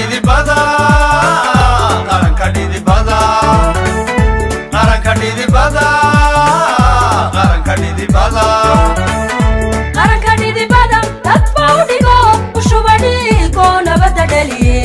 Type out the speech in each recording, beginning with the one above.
dhidibada qaranka dhidibada qaranka dhidibada qaranka dhidibada qaranka dhidibada dad baa u dhigo ushuba dhiigo nabadda dhaliye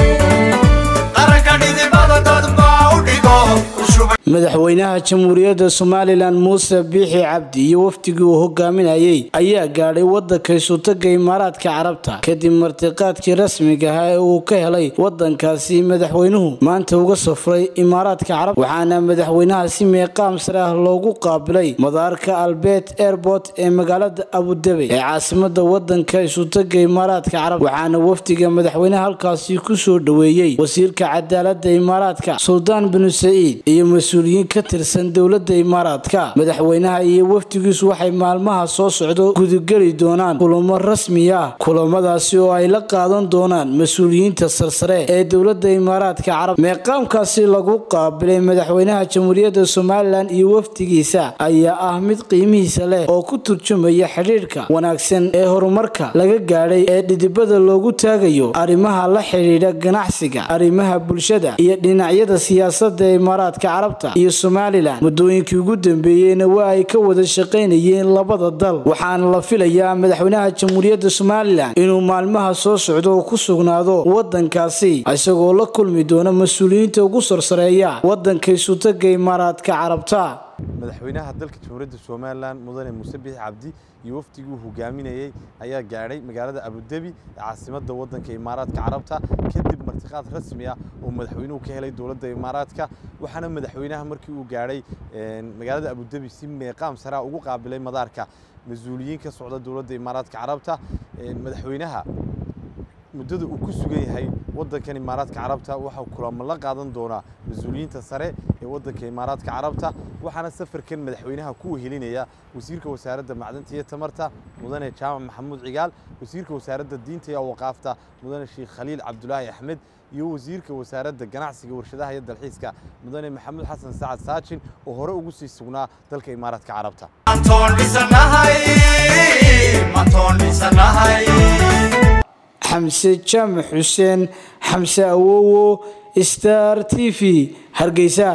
qaranka dhidibada dad baa u dhigo ushuba madaxweynaha jamhuuriyadda somalilan muuse biixi cabdi iyo wafdigii uu hogaaminayey ayaa gaadhay wadanka isutaga imaaraadka carabta kadib martiqaadkii rasmiga ahaa ee uu ka helay wadankaasi madaxweynuhu maanta uga safray imaaraadka carabta waxaana madaxweynaha si meeqaam sare ah loogu qaabilay madaarka albert airport ee magaalada abudabey ee caasimada wadanka isutaga imaaraadka carabta waxaana wafdiga madaxweynaha halkaasi kusoo dhoweeyey wasiirka cadaalada imaaraadka suldaan binu saciid iyo mas-uuliyiin ka tirsan dowlada imaaraadka madaxweynaha iyo wafdigiisu waxay maalmaha soo socdo gudugeli doonaan kulamo rasmi ah kulamadaasi oo ay la qaadan doonaan mas-uuliyiinta sarsare ee dowlada imaaraadka carab meeqaamkaasi lagu qaabilay madaxweynaha jamhuuriyadda somalilan iyo wafdigiisa ayaa ah mid qiimihiisa leh oo ku turjumaya xidhiidhka wanaagsan ee horumarka laga gaadhay ee dhidibada loogu taagayo arrimaha la xidhiidha ganacsiga arrimaha bulshada iyo dhinacyada siyaasada ee imaaraadka carabta iyo somalilan muddooyinkii ugu dambeeyeyna waa ay ka wada shaqaynayeen labada dal waxaana la filayaa madaxweynaha jamhuuriyadda somalilan inuu maalmaha soo socdo oo ku sugnaado wadankaasi isagoo la kulmi doona mas-uuliyiinta ugu sarsareeya wadanka isutaga imaaraadka carabta madaxweynaha dalka jamhuuriyadda somalilan mudane muuse biixi cabdi iyo wafdigii uu hogaaminayey ayaa gaadhay magaalada abudabi ee caasimadda waddanka imaaraadka carabta kadib martiqaad rasmi ah oo madaxweynuhu ka helay dowladda imaaraadka waxaana madaxweynaha markii uu gaadhay magaalada abudabi si meeqaam saraa ugu qaabilay madaarka mas-uuliyiin ka socda dowladda imaaraadka carabta madaxweynaha muddada uu ku sugan yahay waddankan imaaraadka carabta waxaa kulamo la qaadan doonaa mas-uuliyiinta sare ee waddanka imaaraadka carabta waxaana safarkan madaxweynaha ku wehelinaya wasiirka wasaaradda macdanta iyo tamarta mudane jaamac maxamuud cigaal wasiirka wasaaradda diinta iyo waqaafta mudane sheekh khaliil cabdulaahi axmed iyo wasiirka wasaaradda ganacsiga warshadaha iyo dalxiiska mudane maxamuud xasan sacad saajin oo hore ugu sii sugnaa dalka imaaraadka carabta mantoon dhisanahay mantoon dhisanahay xamse jaamac xuseen xamse awowo star t v hargeysa